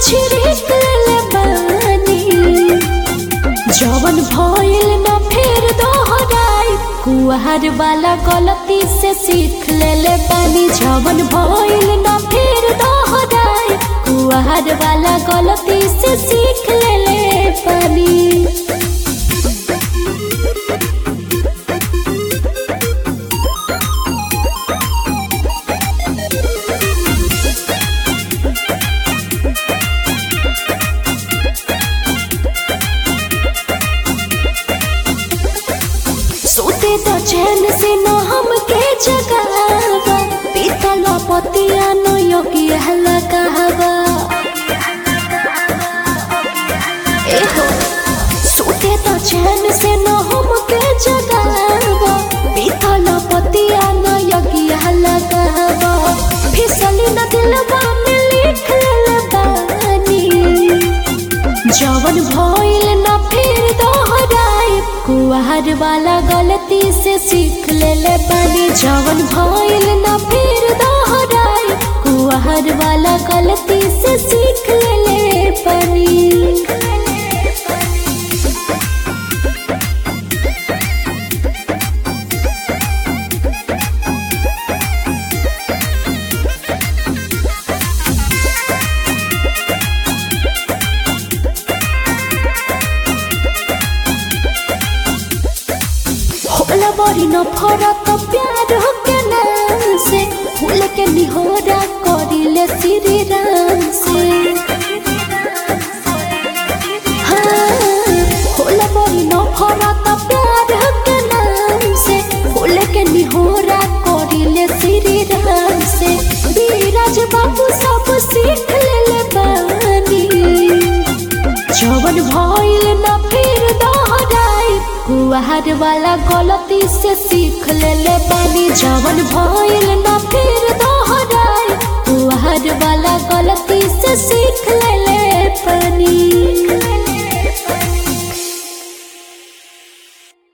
छिड़क ले बानी जवन भइल न फेर दोहराई कुहर वाला गलती से सीख ले ले बानी जवन भइल न फेर दोहराई कुहर वाला गलती से सीख ले ले बानी सोते तो चैन से न हमके जगावा पीतल पतिया न योग्य हला कहवा एहो सोते तो चैन से न हमके जगावा पीतल पतिया न योग्य हला कहवा फिसली न दिलवा में लिख ले बानी जवन भइल न फिर दोहराई कुहर वाला गलती से सीख ले ले पानी जवन भइल न फिर दोहराई कुहर वाला गलती से सीख ले ले पानी होला बड़ी न फरक प्यार के नाम से फूल के निहोरा करिले श्री राम से हाँ, होला बड़ी न फरक प्यार के नाम से फूल के निहोरा करिले श्री राम से धीरज बाबू सब सीख ले बानी जवन भइल न फिर दोहराई कुहर वाला गलती से सीख ले ले बानी जवन भइल न फिर दोहराई कुहर वाला गलती